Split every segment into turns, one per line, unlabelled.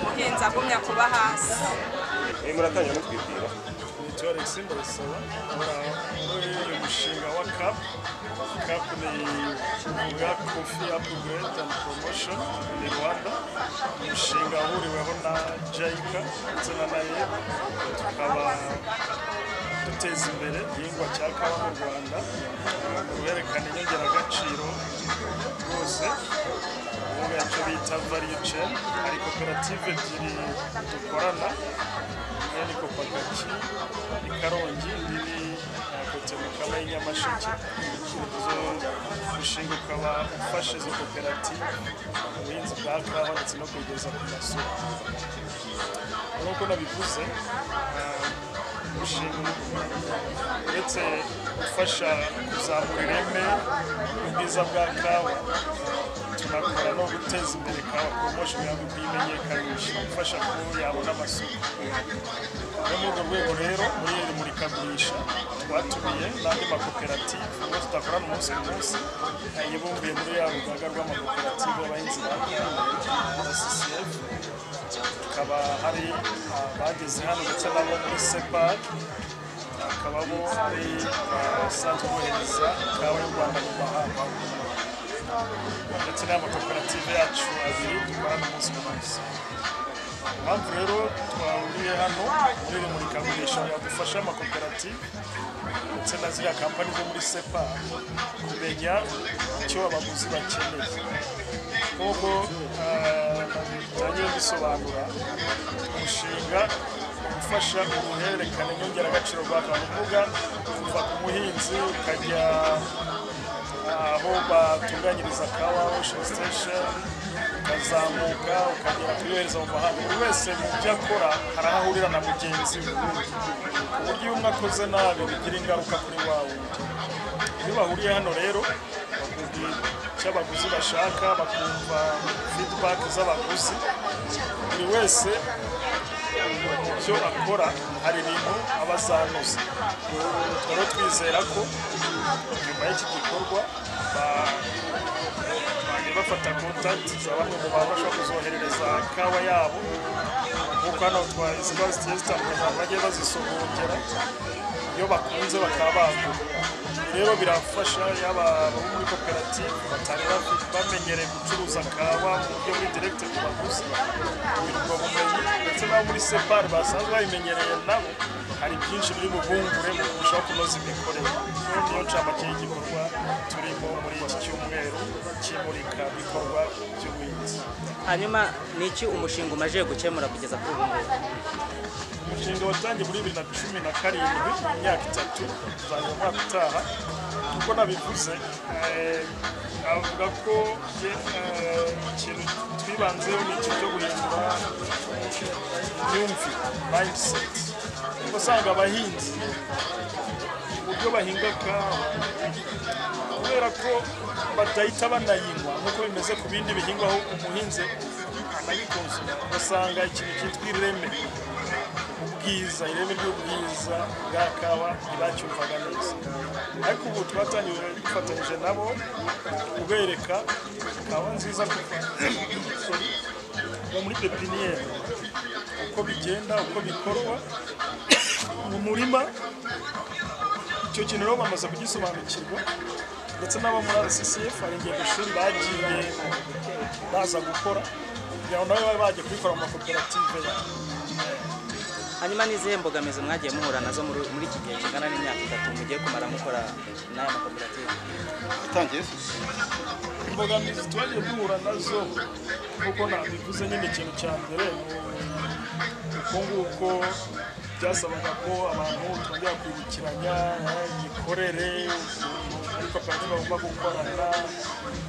bitagumya kuba hasi
muratangira mutwibwira
nitwa Alex Mbarasaba nkora muri uyu mushinga wa CAP CAP ni uvuga Coffee Upgrade and Promotion in Rwanda umushinga wahuriweho na JICA ndetse na NAEB tukaba duteza imbere igihingwa cya kawa mu Rwanda werekana inyongeragaciro rwose ubu icyo bita value chain hari koperative ebyiri dukorana imwe ni kopagaki ni karongi indi ni kote mukama y'inyamasheke izo mushinga ukaba ufasha izo koperative ubuhinzi bwa kawa ndetse no kugeza ku masoko nk'uko nabivuze umushinga uretse gufasha kuzamura ireme ubwiza bwa kawa tunakora no guteza imbere kawa poromosho yabo kuyimenyekanisha gufasha ko yabona amasoko no muri urwo rwego rero muri iri murikagurisha twatumiye n'andi makoperative ubwo tudakorana umunsi ku munsi yibumbiye muri ya rugaga rw'amakoperative y'abahinzi ba kawa sisiyefu hakaba hari abageze hano ndetse n'abo muri separi hakabamo hari abasanzwe bohereza ikawa y'u rwanda mu mahanga ndetse n'amakoperative yacu abiri dukorana umunsi ku munsi impamvu rero twahuriye hano muri iri murikagurisha yadufasha amakoperative ndetse na ziriya kampani zo muri sepa kumenya icyo abaguzi bakeneye nk'uko bitangiye bisobanura umushinga ufasha uruhererekane nyongeragaciro rwa kavuga kuva ku muhinzi ukajya aho batunganyiriza kawa ocean station ukazamuka ukagera kuyohereza mu mahanga buri wese mu byo akora hari aho ahurira na mugenzi we ku buryo iyo umwe akoze nabi bigira ingaruka kuri wa wundi iyo bahuriye hano rero bakubwira icyo abaguzi bashaka bakumva feedback z'abaguzi buri wese icyo akora hari ibintu aba azanoza rero twizera ko nyuma y'iki gikorwa bajya bafata kontakiti za bamwe mu bantu bashobora kuzoherereza ikawa yabo kuko hano ziba zigiye zitandukanye abantu bagiye bazisogongera iyo bakunze bakaba bagura rero birafasha yaba abo muri koperative batari bafite bamenyereye gucuruza kawa mu buryo buri direkite ku baguzi kugira ubwo bumenyi ndetse n'abo muri separi basanzwe babimenyereye nabo hari byinshi biri bubungure mu kurushaho kunoza imikorere rero niyo ncamake y'igikorwa turimo muri iki cyumweru cy'imurikabikorwa by'ubuhinzi
hanyuma ni iki umushinga umaze gukemura kugeza kuri ubu ngubu
umushinga watangiye muri bibiri na cumi na karindwi imyaka itatu uzajya mu mwaka utaha kuko nabivuze eh, avuga ko eh, ikintu twibanzeho ni ikintu cyo guhindura imyumvire mindset kuko usanga abahinzi uburyo bahinga kawa kubera ko badahita banayinywa nk'uko bimeze ku bindi bihingwa aho umuhinzi anayikonsoma ugasanga ikintu cyitwa ireme ubwiza ireme ry'ubwiza bwa kawa ntibacyumvaga neza ariko ubu twatangije dufatanyije nabo kubereka kawa nziza kuva sorry, kuva muri pepiniyeri uko bigenda uko bikorwa mu murima icyo kintu rero bamaze kugisobanukirwa ndetse n'abo muri RCCF hari ingendoshuri bagiye baza gukora kugira ngo nabo babe bajya kubikora mu makoperative yabo
hanyuma n'izihe mbogamizi mwagiye muhura nazo muri muri iki gihe kingana n'imyaka itatu mugiye kumara mukora n'aya makoperative
utangiye
imbogamizi twagiye duhura nazo nk'uko nabivuze nyine ikintu cya mbere ni uko nguko byasabaga ko abantu twongera kwibukiranya eh, imikorere ukuntu muri koperative bagomba gukorana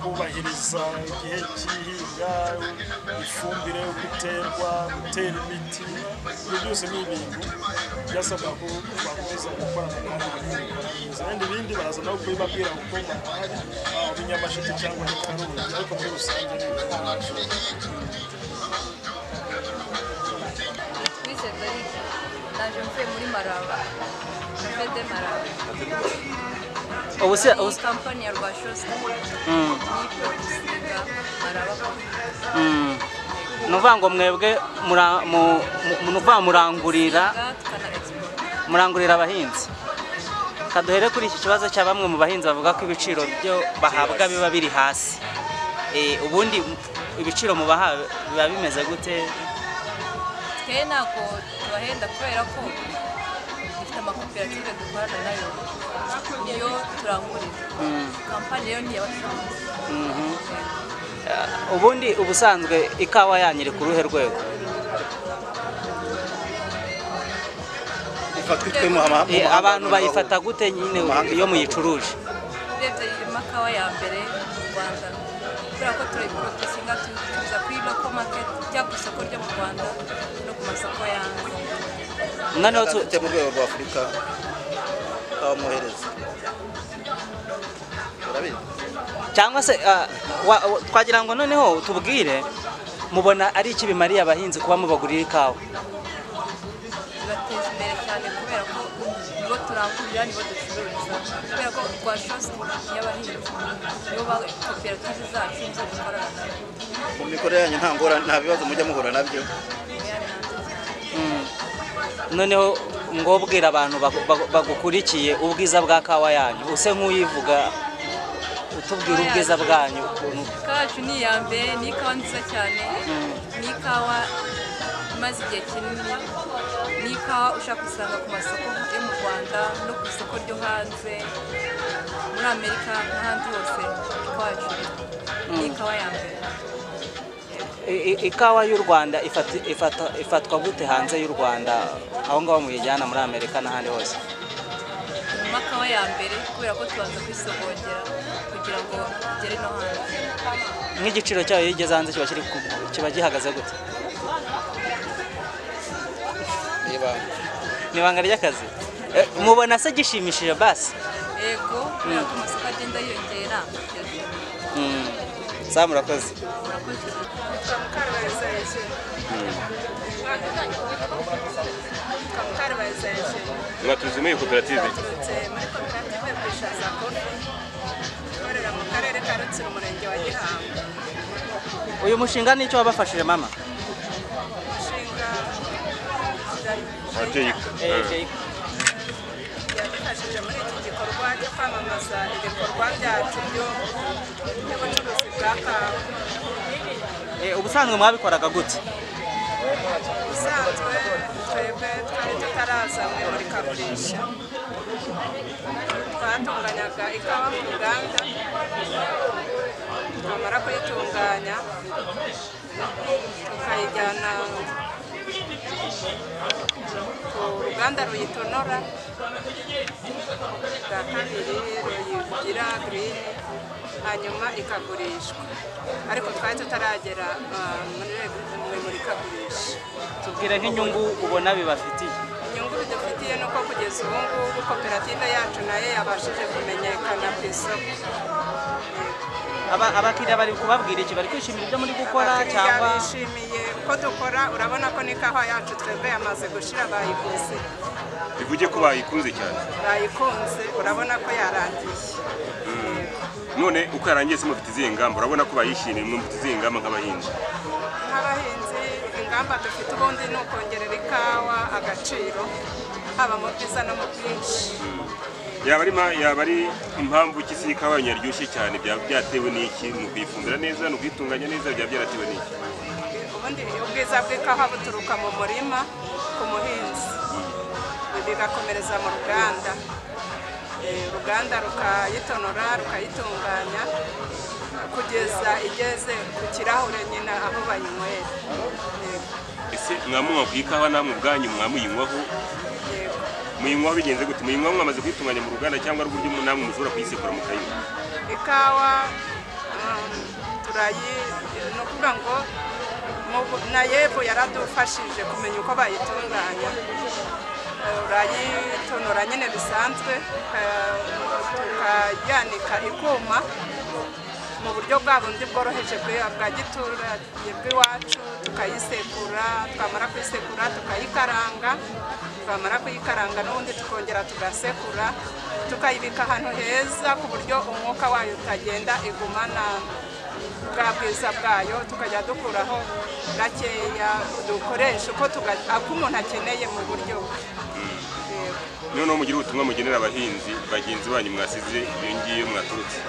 kubahiriza igihe cy'ihinga ifumbire uko iterwa gutera imiti ibyo byose ni ibintu byasabwa ko bakomeza gukorana kandi bakabikora ibindi bindi baraza nabo kubibabwira kuko bahari haba mu nyamasheke cyangwa mu karundi ariko muri rusange ni ibintu
twise daride naje mvuye muri maraba fede maraba
ubu se ubu
iyi kampani ya rwashosi niyo produsinga maraba
mm,
yego
ni ukuvuga ngo mwebwe mura- mu- mu- ni ukuvuga murangurira
ngaha tukana export
murangurira abahinzi kaduhere kuri iki kibazo cya bamwe mu bahinzi bavuga ko ibiciro byo bahabwa biba biri hasi Eh, ubundi ibiciro mubaha biba bimeze gute
twe ntabwo tubahenda kubera ko dufite amakoperative dukorana nayo niyo turangurira kampani rero ni iy'abacuruzi
ubundi ubusanzwe ikawa yanyu iri ku ruhe rwego
ifatwa itwe mu mahanga
Eh, abantu bayifata gute nyine iyo muyicuruje
urebye irimo kawa ya mbere mu rwanda kubera ko turayiporodusinga tuza kuri loko maketi cyangwa ku isoko ryo mu rwanda no ku masoko yanjye
noneho tu-
dufite mu rwego rwa afurika twamwohereza urabizi
cyangwa se ah, wa- wa- twagira ngo noneho tubwire mubona ari iki bimariye abahinzi kuba mubagurira ikawa
bibateza imbere cyane kubera ko nibo turangurira nibo ducururiza kubera ko rwa shositi y'abahinzi nibo ba koperative zacu nizo dukorana nabo
mu mikorere yanyu nta ngorane nta bibazo mujya muhura nabyo
noneho ngobwira abantu bagu- bagu- bagukurikiye ubwiza bwa kawa yanyu use nk'uyivuga utubwira ubwiza bwanyu ukuntu
kacu ni iya mbere ni ikawa nziza cyane ni ikawa imaze igihe kinini ni ikawa ushaka gusanga ku masoko yo mu rwanda no ku isoko ryo hanze muri amerika n'ahandi hose iwacu ni ikawa ya mbere
I- i- ikawa y'u rwanda ifata- ifata- ifatwa gute hanze y'u rwanda aho ngaho muyijyana muri amerika n'ahandi hose
turimo ikawa ya mbere kubera ko tubanza kuyisogongera kugira ngo igere no hanze
nk'igiciro cyayo iyo igeze hanze kiba kiri ku- kiba gihagaze gute
niba
ni ibanga ry'akazi Eh, mubona se gishimishije basi
yego kubera ko amasoko agenda yiyongera
Mm. sawa murakoze
mwatuzi muri iyi koperative
baturutse muri koperative Bishaza Coffee ikorera mu karere ka Rutsiro umurenge wa Gihango
uyu mushinga nicyo wabafashije mama
umushinga
ababyeyi
yadufashije muri iki gikorwa cyo kwamamaza ibikorwa byacu byo- by'ubucuruzi bwa kawa
Eh, ubusanzwe mwabikoraga gute
ubusanzwe twebwe twari tutaraza mu imurikagurisha twatunganyaga ikawa mu ruganda twamara kuyitunganya tukayijyana ku ruganda ruyitonora bwa kabiri ruyigira girini hanyuma ikagurishwa ariko twari tutaragera ah, muri mu imurikagurisha
tubwire nk'inyungu ubona bibafitiye
inyungu bidufitiye ni uko kugeza ubu ngubu koperative yacu nayo yabashije kumenyekana ku isoko
Aba- abakiriya bari kubabwira iki bari kwishimira ibyo muri gukora
Abakiriya
cyangwa
bishimiye uko dukora urabona ko n'ikawa yacu twebwe yamaze gushira bayiguze
bivuge ko bayikunze cyane
bayikunze urabona ko yarangiye
none uko yarangiye se mufite izihe ngamba urabona ko bayishimiye mwe mufite izihe ngamba nk'abahinzi
nk'abahinzi ingamba dufite ubundi ni ukongerera ikawa agaciro haba mu bwiza no mu bwinshi
yaba ari ma- yaba ari impamvu ki se ikawa yanyu yaryoshye cyane byaba byatewe n'iki ni ukuyifumbira neza ni ukuyitunganya neza byaba byaratewe n'iki
ubundi ubwiza bw'ikawa buturuka mu murima ku muhinzi bigakomereza mu ruganda Eh, uruganda rukayitonora rukayitunganya kugeza igeze ku kirahure nyine aho bayinywera Yego,
ese mwamunywa ku ikawa namwe ubwanyu mwamuyinywaho
yego.
muyinywaho bigenze gute muyinywaho mwamaze kuyitunganya mu ruganda cyangwa ari uburyo namwe mushobora kuyisekura mukayinywa
ikawa um, turayi ni ukuvuga ngo mu- na yebo yaradufashije kumenya uko bayitunganya Eh, urayitonora nyine bisanzwe eh, tukayanika ikuma mu buryo bwa bundi bworoheje bwe- bwa giturage bw'iwacu tukayisekura twamara kuyisekura tukayikaranga twamara kuyikaranga n'ubundi tukongera tugasekura tukayibika ahantu heza ku buryo umwuka wayo utagenda igumana bwa bwiza bwayo tukajya dukuraho gakeya dukoresha uko tuga- ako umuntu akeneye mu buryo bwe Yego.
noneho mugira ubutumwa mugenera abahinzi bagenzi banyu mwasize iyo ngiyo mwaturutse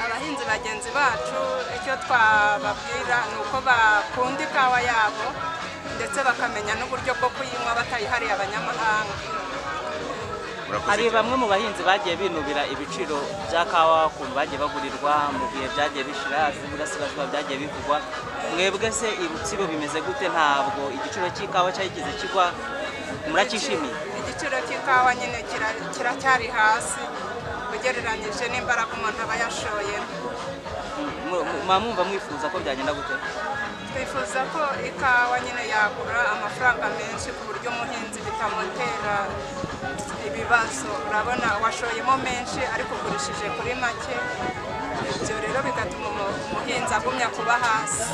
abahinzi bagenzi bacu icyo twababwira ni uko bakunda ikawa yabo ndetse bakamenya n'uburyo bwo kuyinywa batayihariye abanyamahanga
murakoze
hari bamwe mu bahinzi bagiye binubira ibiciro bya kawa ukuntu bagiye bagurirwa mu bihe byagiye bishira ubudasigazwa byagiye bivugwa mwebwe se i rutsiro bimeze gute ntabwo igiciro cy'ikawa cyahigeze kigwa muracyishimiye
igiciro cy'ikawa nyine kira- kiracyari hasi ugereranyije n'imbaraga umuntu aba yashoyemo
Mu- mu- muba mwumva mwifuza ko byagenda gute
twifuza ko ikawa nyine yagura amafaranga menshi ku buryo umuhinzi bitamutera ibibazo urabona washoyemo menshi ariko ugurishije kuri make ibyo rero bigatuma umu- umuhinzi agumya kuba hasi